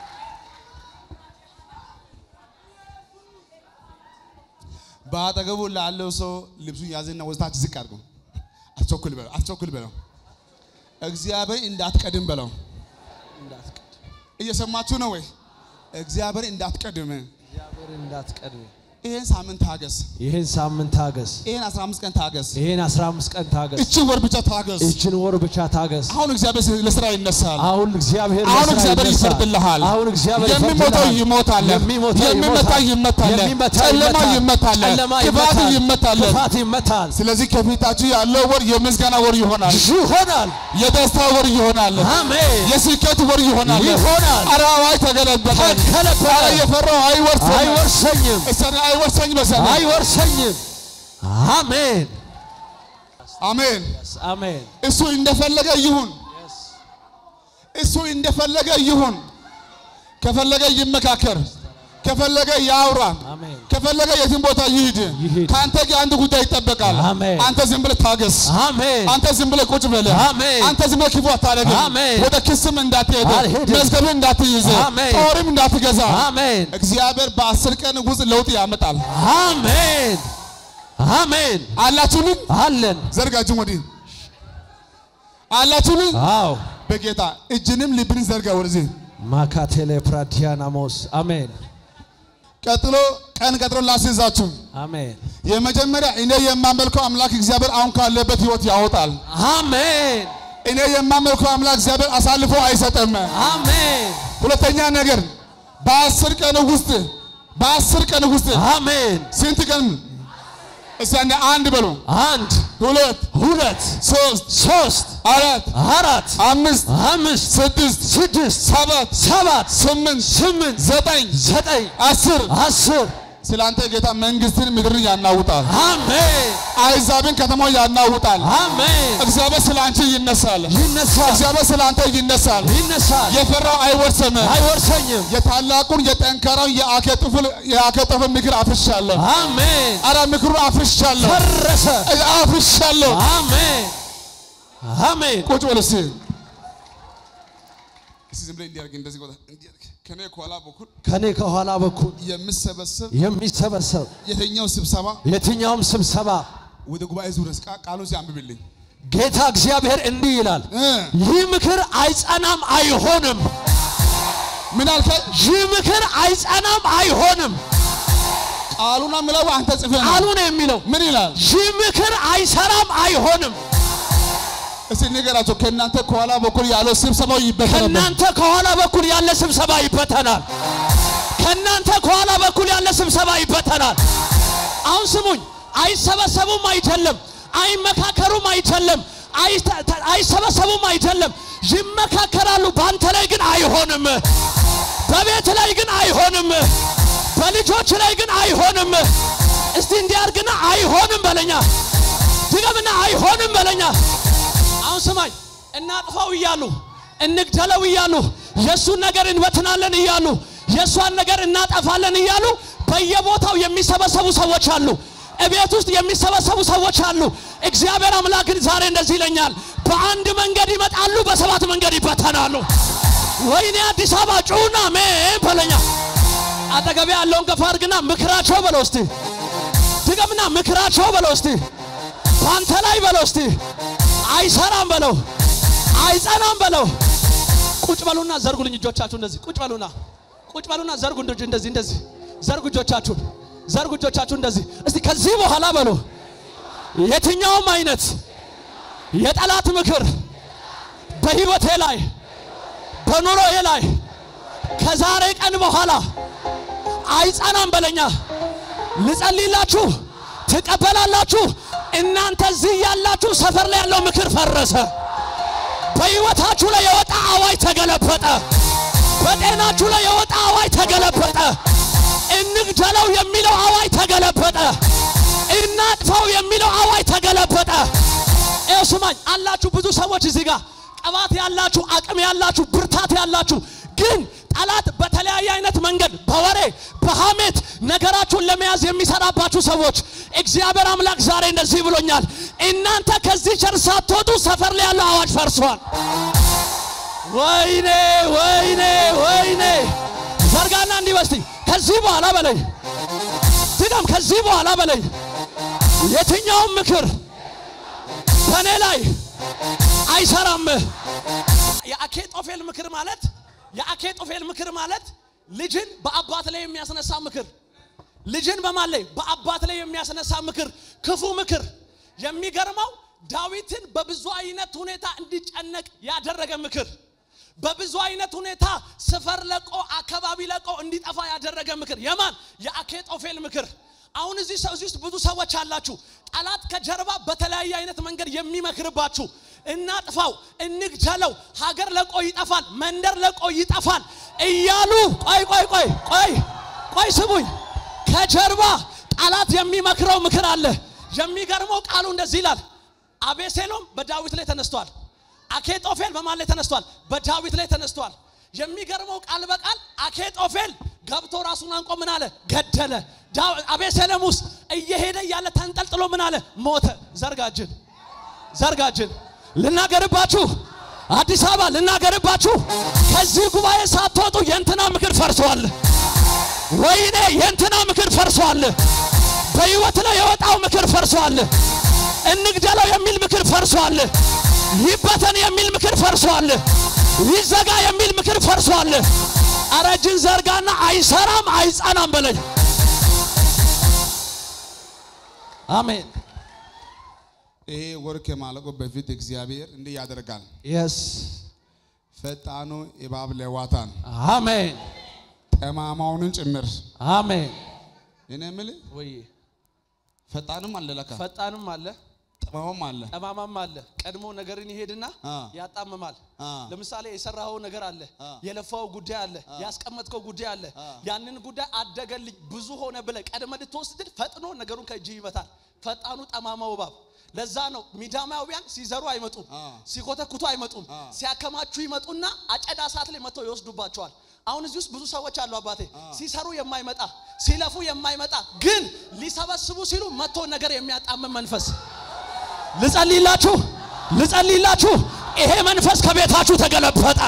በአጠገቡ ላለው ሰው ልብሱን ያዘና ወስታች ዝቅ አድርገው፣ አትቸኩል በለው፣ አትቸኩል በለው፣ እግዚአብሔር እንዳትቀድም በለው። እየሰማችሁ ነው ወይ? እግዚአብሔር እንዳትቀድም። እግዚአብሔር እንዳትቀድም ይሄን ሳምንት ታገስ፣ ይህን ሳምንት ታገስ ይሄን 15 ቀን ታገስ፣ ይህን 15 ቀን ታገስ እቺ ወር ብቻ ታገስ። ይችን ወር ብቻ ታገስ አሁን እግዚአብሔር ለስራ ይነሳል። አሁን እግዚአብሔር አሁን ለስራ እግዚአብሔር ይነሳል። ይፈርድልሃል። አሁን እግዚአብሔር የሚሞተው ይፈርድልሃል። ይሞታል፣ የሚሞተው የሚመታ ይመታል፣ የሚመታ ጨለማ ይመታል፣ ይመታል፣ ጨለማ ክፋት ይመታል፣ ይመታል። ክፋት ይመታል ስለዚህ ከፊታችሁ ያለው ወር የምስጋና ወር ይሆናል፣ ይሆናል የደስታ ወር ይሆናል፣ አሜን የስኬት ወር ይሆናል። ይሆናል ኧረ አዋጅ ተገለበጠ። ተገለበጠ። ኧረ የፈራው አይወርስም፣ አይወርሰኝም እሰኔ አይወርሰኝ በሰኔ አይወርሰኝም አሜን አሜን። አሜን እሱ እንደፈለገ ይሁን፣ እሱ እንደፈለገ ይሁን። ከፈለገ ይመካከር፣ ከፈለገ ያውራ፣ አሜን ከፈለገ የትም ቦታ ይሂድ። ይሂድ። ከአንተ ጋር አንድ ጉዳይ ይጠበቃል። አሜን። አንተ ዝም ብለህ ታገስ። አሜን አንተ ዝም ብለህ ቁጭ ብለህ አሜን። አንተ ዝም ብለህ ክፉ አታደርግም። አሜን። ወደ ክስም እንዳትሄድ፣ አልሄድም። መዝገብን እንዳትይዝ፣ አሜን። ጦርም እንዳትገዛ አሜን እግዚአብሔር በአስር ቀን ውስጥ ለውጥ ያመጣል። አሜን አሜን አላችሁልን? አለን ዘርጋችን ወዲህ አላችሁልን? አዎ በጌታ እጅንም ልብን ዘርጋ ወደዚህ። ማካቴሌ ፕራዲያናሞስ አሜን ቀጥሎ ቀን ቀጥሮ ላስይዛችሁ። አሜን የመጀመሪያ እኔ የማመልከው አምላክ እግዚአብሔር አሁን ካለበት ህይወት ያወጣል። አሜን እኔ የማመልከው አምላክ እግዚአብሔር አሳልፎ አይሰጥም። አሜን ሁለተኛ ነገር በአስር ቀን ውስጥ በአስር ቀን ውስጥ አሜን ስንት ቀን እስቲ አንዴ አንድ በሉ፣ አንድ ሁለት፣ ሁለት ሶስት፣ ሶስት አራት፣ አራት አምስት፣ አምስት ስድስት፣ ስድስት ሰባት፣ ሰባት ስምንት፣ ስምንት ዘጠኝ፣ ዘጠኝ አስር አስር ስለ አንተ ጌታ መንግስትን ምድርን ያናውጣል። አሜን አይዛብን ከተማው ያናውጣል። አሜን እግዚአብሔር ስለ አንቺ ይነሳል። ይነሳል እግዚአብሔር ስለ አንተ ይነሳል። ይነሳል የፈራው አይወርስም። አይወርሰኝም የታላቁን የጠንካራውን የአኬጦፍን የአኬጦፍን ምክር አፍርሻለሁ። አሜን አረ ምክሩ አፍርሻለሁ፣ ፈረሰ አፍርሻለሁ። አሜን አሜን ቁጭ በል እስቲ። እስቲ ዝም ብለህ እንዲያርግ እንደዚህ ቆጣ እንዲያርግ ከኔ ከኋላ በኩል ከኔ ከኋላ በኩል የምሰበሰብ የሚሰበሰብ የትኛው ስብሰባ የትኛውም ስብሰባ ወደ ጉባኤ ዙረስ ቃሉ ሲያንብብልኝ ጌታ እግዚአብሔር እንዲህ ይላል፣ እ ይህ ምክር አይጸናም አይሆንም። ምን አልከኝ? ይህ ምክር አይጸናም አይሆንም። ቃሉና ምለው አንተ ጽፈህ ነው። ቃሉ ነው የሚለው። ምን ይላል? ይህ ምክር አይሰራም አይሆንም። እስቲ ንገራቸው። ከእናንተ ከኋላ በኩል ያለው ስብሰባው ይበተናል። ከእናንተ ከኋላ በኩል ያለ ስብሰባ ይበተናል። ከእናንተ ከኋላ በኩል ያለ ስብሰባ ይበተናል። አሁን ስሙኝ፣ አይሰበሰቡም አይደለም፣ አይመካከሩም አይደለም፣ አይተ- ተ- አይሰበሰቡም አይደለም፣ ይመካከራሉ። በአንተ ላይ ግን አይሆንም። በቤት ላይ ግን አይሆንም። በልጆች ላይ ግን አይሆንም። እስቲ እንዲያርግና አይሆንም በለኛ፣ ድገምና አይሆንም በለኛ። አሁን ስማኝ፣ እናጥፋው እያሉ እንግደለው እያሉ የእሱን ነገር እንበትናለን እያሉ የእሷን ነገር እናጠፋለን እያሉ በየቦታው የሚሰበሰቡ ሰዎች አሉ። እቤት ውስጥ የሚሰበሰቡ ሰዎች አሉ። እግዚአብሔር አምላክ ግን ዛሬ እንደዚህ ይለኛል፣ በአንድ መንገድ ይመጣሉ፣ በሰባት መንገድ ይበተናሉ። ወይኔ አዲስ አበባ ጩና ሜን በለኛ አጠገቤ ያለውን ገፋ አድርግና ምክራቸው በለው እስቲ ድገምና ምክራቸው በለው እስቲ በአንተ ላይ በለው እስቲ አይሰራም በለው አይጸናም በለው ቁጭ በሉና ዘርጉልኝ እጆቻችሁ እንደዚህ ቁጭ በሉና ቁጭ በሉና ዘርጉ እንደ- እንደዚህ እንደዚህ ዘርጉ እጆቻችሁን ዘርጉ እጆቻችሁ እንደዚህ እስቲ ከዚህ በኋላ በሉ የትኛውም አይነት የጠላት ምክር በህይወቴ ላይ በኑሮዬ ላይ ከዛሬ ቀን በኋላ አይጸናም በለኛ ልጸልይላችሁ ትቀበላላችሁ እናንተ እዚህ ያላችሁ ሰፈር ላይ ያለው ምክር ፈረሰ በህይወታችሁ ላይ የወጣ አዋጅ ተገለበጠ በጤናችሁ ላይ የወጣ አዋጅ ተገለበጠ እንግደለው የሚለው አዋጅ ተገለበጠ እናጥፋው የሚለው አዋጅ ተገለበጠ ይኸው ስማኝ አላችሁ ብዙ ሰዎች እዚህ ጋር ቅባት ያላችሁ አቅም ያላችሁ ብርታት ያላችሁ ግን ጠላት በተለያየ አይነት መንገድ በወሬ በሐሜት ነገራችሁን ለመያዝ የሚሰራባችሁ ሰዎች እግዚአብሔር አምላክ ዛሬ እንደዚህ ብሎኛል እናንተ ከዚህ ቸር ሳትወጡ ሰፈር ላይ ያለው አዋጅ ፈርሷል ወይኔ ወይኔ ወይኔ ዘርጋና እንዲህ በስቲ ከዚህ በኋላ በለኝ ድገም ከዚህ በኋላ በለኝ የትኛውም ምክር በእኔ ላይ አይሰራም የአኬጦፌል ምክር ማለት የአኬጦፌል ምክር ማለት ልጅን በአባት ላይ የሚያስነሳ ምክር ልጅን በማን ላይ በአባት ላይ የሚያስነሳ ምክር ክፉ ምክር የሚገርመው ዳዊትን በብዙ አይነት ሁኔታ እንዲጨነቅ ያደረገ ምክር በብዙ አይነት ሁኔታ ስፈር ለቆ አካባቢ ለቆ እንዲጠፋ ያደረገ ምክር የማን የአኬጦፌል ምክር አሁን እዚህ ሰው እዚህ ውስጥ ብዙ ሰዎች አላችሁ ጠላት ከጀርባ በተለያየ አይነት መንገድ የሚመክርባችሁ እናጥፋው እንግደለው ሀገር ለቆ ይጠፋል መንደር ለቆ ይጠፋል እያሉ ቆይ ቆይ ቆይ ቆይ ቆይ ስሙኝ ከጀርባ ጠላት የሚመክረው ምክር አለ የሚገርመው ቃሉ እንደዚህ ይላል አቤሴሎም በዳዊት ላይ ተነስቷል አኬጦፌል በማን ላይ ተነስቷል በዳዊት ላይ ተነስቷል የሚገርመው ቃል በቃል አኬጦፌል ገብቶ ራሱን አንቆ ምን አለ ገደለ ዳው- አቤሴሎም ውስጥ እየሄደ እያለ ተንጠልጥሎ ምን አለ ሞተ ዘርጋጅን ዘርጋጅን ልናገርባችሁ አዲስ አበባ ልናገርባችሁ ከዚህ ጉባኤ ሳትወጡ የእንትና ምክር ፈርሷል ወይኔ የእንትና ምክር ፈርሷል በህይወት ላይ የወጣው ምክር ፈርሷል እንግደለው የሚል ምክር ፈርሷል ይበተን የሚል ምክር ፈርሷል ይዘጋ የሚል ምክር ፈርሷል አረጅን ዘርጋና አይሰራም አይጸናም በለኝ አሜን ይሄ ወር ከማለቁ በፊት እግዚአብሔር እንዲህ ያደርጋል። የስ ፈጣኑ እባብ ለዋታን አሜን ጠማማውንን ጭምር አሜን እኔ የምልህ ወይ ፈጣንም አለ ለካ ፈጣንም አለ ጠማማም አለ። ጠማማም አለ ቀድሞ ነገርን ይሄድና አ። ያጣምማል አ። ለምሳሌ የሰራኸው ነገር አለ አ። የለፋው ጉዳይ አለ ያስቀመጥከው ጉዳይ አለ አ። ያንን ጉዳይ አደገልኝ ብዙ ሆነ ብለ ቀድመ ልትወስድ ፈጥኖ ነገሩን ከእጅ ይመታል ፈጣኑ ጠማማው እባብ ለዛ ነው ሚዳማውያን ሲዘሩ አይመጡም አ። ሲኮተኩቱ አይመጡም አ። ሲያከማቹ ይመጡና አጨዳ ሰዓት ላይ መጥተው ይወስዱባቸዋል አሁን እዚህ ውስጥ ብዙ ሰዎች አሉ አባቴ ሲሰሩ የማይመጣ ሲለፉ የማይመጣ ግን ሊሰበስቡ ሲሉ መጥቶ ነገር የሚያጣምም መንፈስ ልጸልይላችሁ ልጸልይላችሁ ይሄ መንፈስ ከቤታችሁ ተገለበጠ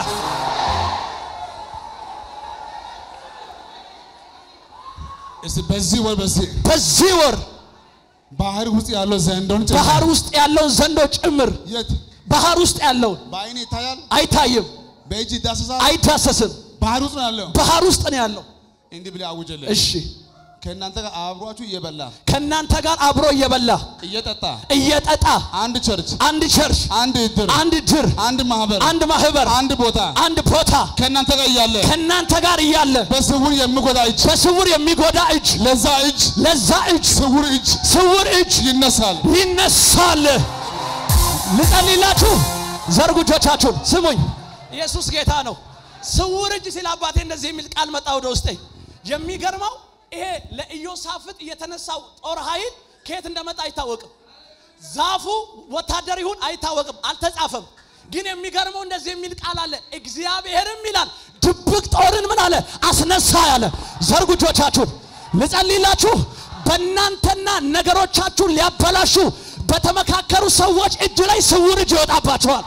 እስቲ በዚህ ወር በዚህ በዚህ ወር ባህር ውስጥ ያለው ዘንዶን ጭምር ባህር ውስጥ ያለውን ዘንዶ ጭምር የት ባህር ውስጥ ያለውን በአይን ይታያል፣ አይታይም በእጅ ይዳሰሳል። አይዳሰስም ባህር ውስጥ ነው ያለው። ባህር ውስጥ ነው ያለው እንዲህ ብለህ አውጀልህ። እሺ ከእናንተ ጋር አብሯችሁ እየበላ ከእናንተ ጋር አብሮ እየበላ እየጠጣ እየጠጣ አንድ ቸርች፣ አንድ ቸርች አንድ እድር፣ አንድ ድር አንድ ማህበር፣ አንድ ማህበር አንድ ቦታ አንድ ቦታ ከእናንተ ጋር እያለ ከእናንተ ጋር እያለ በስውር የሚጎዳ እጅ በስውር የሚጎዳ እጅ ለዛ እጅ ለዛ እጅ ስውር እጅ ስውር እጅ ይነሳል። ይነሳል። ልጸልይላችሁ፣ ዘርጉ እጆቻችሁን። ስሙኝ፣ ኢየሱስ ጌታ ነው። ስውር እጅ ሲል አባቴ እንደዚህ የሚል ቃል መጣ ወደ ውስጤ። የሚገርመው ይሄ ለኢዮሳፍጥ የተነሳው ጦር ኃይል ከየት እንደመጣ አይታወቅም። ዛፉ ወታደር ይሁን አይታወቅም፣ አልተጻፈም። ግን የሚገርመው እንደዚህ የሚል ቃል አለ። እግዚአብሔርም ይላል ድብቅ ጦርን ምን አለ አስነሳ ያለ። ዘርጉ እጆቻችሁን ልጸልይላችሁ። በእናንተና ነገሮቻችሁን ሊያበላሹ በተመካከሩ ሰዎች እጅ ላይ ስውር እጅ ይወጣባቸዋል።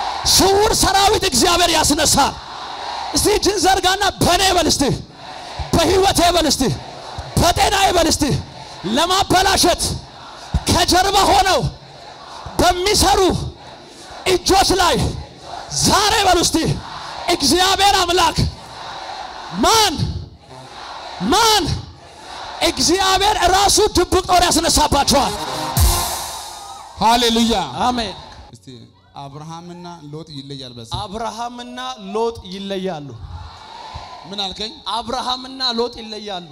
ስውር ሰራዊት እግዚአብሔር ያስነሳል። እስቲ እጅን ዘርጋና በኔ በል እስቲ በህይወቴ በል እስቲ በጤናዬ በል እስቲ ለማበላሸት ከጀርባ ሆነው በሚሰሩ እጆች ላይ ዛሬ በሉ እስቲ እግዚአብሔር አምላክ ማን ማን እግዚአብሔር ራሱ ድብቅ ጦር ያስነሳባቸዋል። ሃሌሉያ። አሜን። እስቲ አብርሃምና ሎጥ ይለያል። በስ አብርሃምና ሎጥ ይለያሉ። ምን አልከኝ? አብርሃምና ሎጥ ይለያሉ።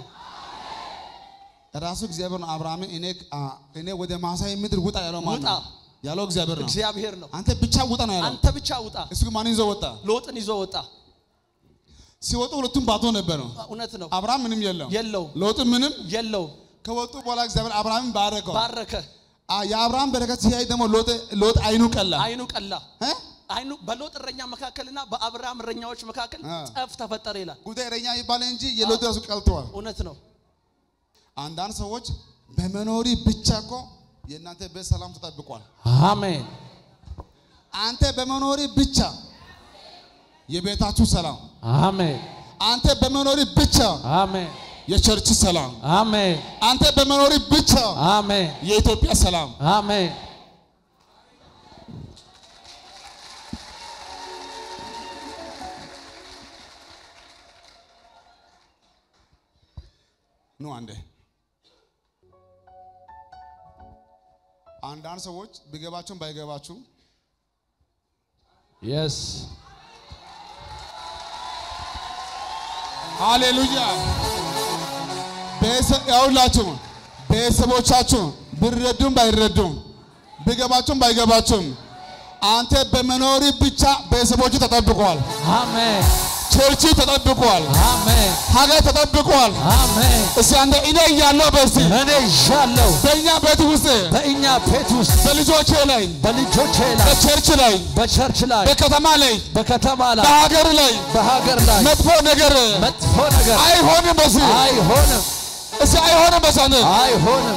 ራሱ እግዚአብሔር ነው። አብርሃምን እኔ አ- እኔ ወደ ማሳይ ምድር ውጣ ያለው ማን ውጣ። ነው? ያለው እግዚአብሔር ነው። እግዚአብሔር ነው። አንተ ብቻ ውጣ ነው ያለው። አንተ ብቻ ውጣ። እሱ ግን ማንን ይዞ ወጣ? ሎጥን ይዞ ወጣ። ሲወጡ ሁለቱም ባዶ ነበሩ። እውነት ነው። አብርሃም ምንም የለው፣ የለው ሎጥም ምንም። የለው ከወጡ በኋላ እግዚአብሔር አብርሃምን ባረከው። ባረከ። አ- የአብርሃም በረከት ሲያይ ደግሞ ሎጥ ሎጥ አይኑ ቀላ። አይኑ ቀላ። እ? አይኑ በሎጥ እረኛ መካከልና በአብርሃም እረኛዎች መካከል አ። ጠፍ ተፈጠረ ይላል። ጉዳይ እረኛ ይባል እንጂ የሎጥ ራሱ ቀልተዋል። እውነት ነው። አንዳንድ ሰዎች በመኖሪ ብቻ እኮ የእናንተ ቤት ሰላም ተጠብቋል። አሜን አንተ በመኖሪ ብቻ የቤታችሁ ሰላም፣ አሜን አንተ በመኖሪ ብቻ አሜን የቸርች ሰላም፣ አሜን አንተ በመኖሪ ብቻ አሜን የኢትዮጵያ ሰላም። አሜን ኑ አንዴ አንዳንድ ሰዎች ቢገባችሁም ባይገባችሁም የስ ሃሌሉያ ያውላችሁ ቤተሰቦቻችሁ ቢረዱም ባይረዱም ቢገባችሁም ባይገባችሁም አንተ በመኖሪ ብቻ ቤተሰቦቹ ተጠብቋል። አሜን ቸርች ተጠብቋል። አሜን ሀገር ተጠብቋል። አሜን እስቲ አንተ እኔ እያለሁ በስቲ እኔ ይዣለሁ በእኛ ቤት ውስጥ በእኛ ቤት ውስጥ በልጆቼ ላይ በልጆቼ ላይ በቸርች ላይ በቸርች ላይ በከተማ ላይ በከተማ ላይ በሀገር ላይ በሀገር ላይ መጥፎ ነገር መጥፎ ነገር አይሆንም። በስ አይሆንም እስቲ አይሆንም። በሳን አይሆንም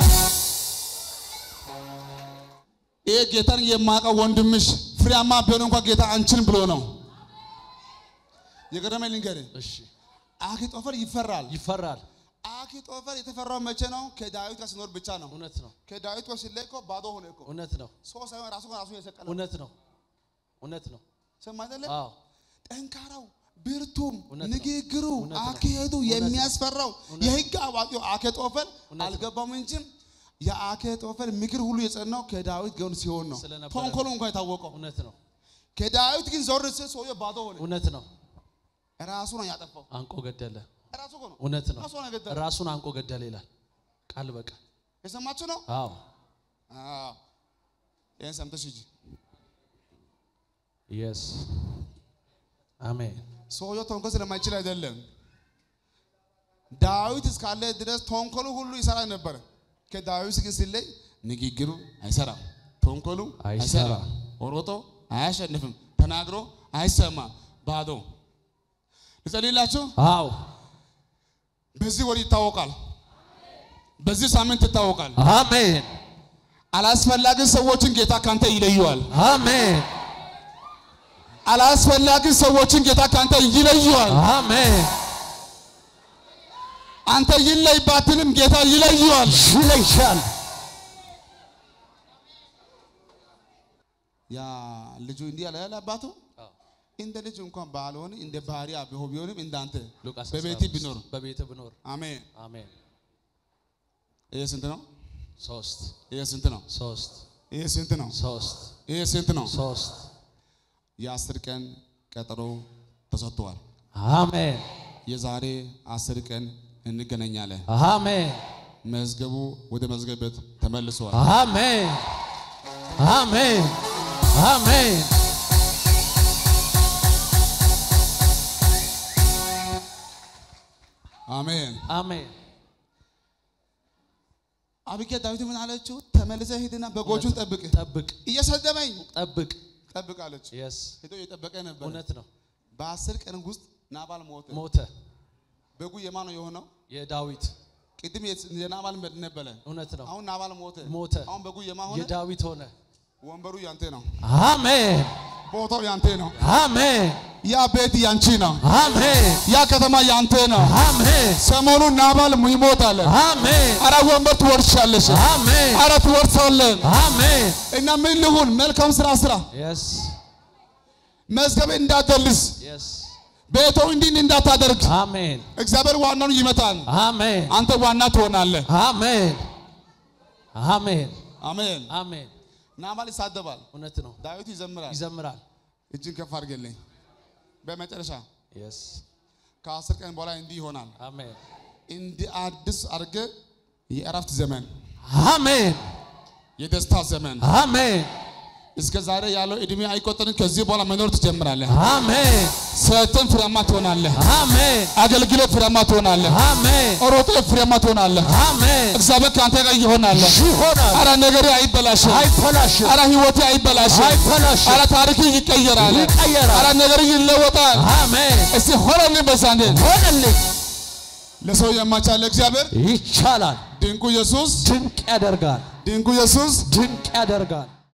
ይሄ ጌታን የማውቀው ወንድምሽ ፍሬያማ ቢሆን እንኳን ጌታ አንቺን ብሎ ነው። የገረመኝ ልንገርህ፣ እሺ አኪጦፈር ይፈራል። ይፈራል አኪጦፈር የተፈራው መቼ ነው? ከዳዊት ጋር ሲኖር ብቻ ነው። እውነት ነው ከዳዊት ጋር ሲለይ እኮ ባዶ ሆነ እኮ እውነት ነው ሰው ሳይሆን ራሱ ራሱ የሰቀለው እውነት ነው እውነት ነው ሰማ አይደለ? አዎ ጠንካራው ብርቱም እውነት ነው። ንግግሩ እውነት ነው። አካሄዱ እውነት ነው። የሚያስፈራው እውነት የህግ አዋቂው አኬጦፈር እውነት ነው። አልገባም እንጂ የአኬጦፈር ምክር ሁሉ የጸናው ከዳዊት ጎን ሲሆን ነው። ስለነበረ ተንኮሉ እንኳን የታወቀው እውነት ነው ከዳዊት ግን ዞር ሲል ሰውየው ባዶ ሆነ። እውነት ነው ራሱ ነው ያጠፋው። አንቆ ገደለ ራሱ እኮ ነው እውነት ነው ራሱ ነው የገደለው። ራሱን አንቆ ገደለ ይላል ቃል በቃል የሰማችሁ ነው? አዎ አዎ። ይሄን ሰምተሽ ሂጂ። የስ አሜን ሰውየው ተንኮል ስለማይችል አይደለም። ዳዊት እስካለ ድረስ ተንኮሉ ሁሉ ይሰራ ነበር። ከዳዊት ግን ሲለይ ንግግሩ አይሰራም፣ ተንኮሉ አይሰራም። አይሰራም፣ ሮጦ አያሸንፍም፣ ተናግሮ አይሰማም፣ ባዶ። ልጸልይላችሁ። አዎ በዚህ ወር ይታወቃል፣ በዚህ ሳምንት ይታወቃል። አሜን አላስፈላጊ ሰዎችን ጌታ ካንተ ይለየዋል። አሜን አላስፈላጊ ሰዎችን ጌታ ካንተ ይለየዋል። አሜን አንተ ይለይ ባትልም ጌታ ይለየዋል። ይለያል ያ ልጁ እንዲህ ያለ ያለ አባቱ እንደ ልጅ እንኳን ባልሆን እንደ ባሪያ ቢሆን ቢሆንም እንዳንተ ሉቃስ በቤት 15 ቢኖር በቤት ብኖር አሜን። አሜን ይሄ ስንት ነው? ሶስት ይሄ ስንት ነው? ሶስት ይሄ ስንት ነው? ሶስት ይሄ ስንት ነው? ሶስት የአስር ቀን ቀጠሮ ተሰጥቷል። አሜን የዛሬ አስር ቀን እንገናኛለን። አሜን መዝገቡ ወደ መዝገብ ቤት ተመልሰዋል። አሜን አሜን አሜን አሜን። አሜን አቢጌል ዳዊት ምን አለችው? ተመልሰ ሂድና በጎቹን ጠብቅ። ጠብቅ እየሰደበኝ ጠብቅ ጠብቅ አለች። የስ ሄዶ እየጠበቀ ነበር። እውነት ነው በአስር ቀን ውስጥ ናባል ሞተ። ሞተ በጉ የማን ነው የሆነው? የዳዊት ቅድም የት- የናባል ነበረ። እውነት ነው አሁን ናባል ሞተ። ሞተ አሁን በጉ የማን ሆነ? የዳዊት ሆነ ወንበሩ ያንተ ነው። አሜን ቦታው ያንተ ነው። አሜን ያ ቤት ያንቺ ነው። አሜን ያ ከተማ ያንተ ነው። አሜን ሰሞኑን ናባል ይሞታል። አሜን አረ ወንበር ትወርሻለሽ። አሜን አረ ትወርሳለን። አሜን እና ምን ልሁን? መልካም ስራ ስራ። የስ መዝገብ እንዳትደልስ፣ የስ ቤቶ እንዲህ እንዳታደርግ። አሜን እግዚአብሔር ዋናውን ይመታል። አሜን አንተ ዋና ትሆናለህ። አሜን አሜን አሜን። አሜን ናባል ይሳደባል፣ እውነት ነው ዳዊት ይዘምራል። ይዘምራል እጅን ከፍ አድርገልኝ። በመጨረሻ የስ ከአስር ቀን በኋላ እንዲህ ይሆናል። አሜን እንዲህ አዲስ አድርገ የእረፍት ዘመን፣ አሜን የደስታ ዘመን አሜን እስከ ዛሬ ያለው እድሜ አይቆጠርም። ከዚህ በኋላ መኖር ትጀምራለህ። አሜን ሰርተን ፍሬያማ ትሆናለህ። አሜን አገልግሎት ፍሬያማ ትሆናለህ። አሜን ሮጦ ፍሬያማ ትሆናለህ። አሜን እግዚአብሔር ከአንተ ጋር ይሆናል። ይሆናል አረ ነገሬ አይበላሽም። አይበላሽም አረ ህይወቴ አይበላሽም። አይበላሽም አረ ታሪክ ይቀየራል። ይቀየራል አረ ነገር ይለወጣል። አሜን እስቲ ሆነልኝ በዛንዴ ሆነልኝ ለሰው የማይቻል እግዚአብሔር ይቻላል ድንቁ ኢየሱስ ድንቅ ያደርጋል ድንቁ ኢየሱስ ድንቅ ያደርጋል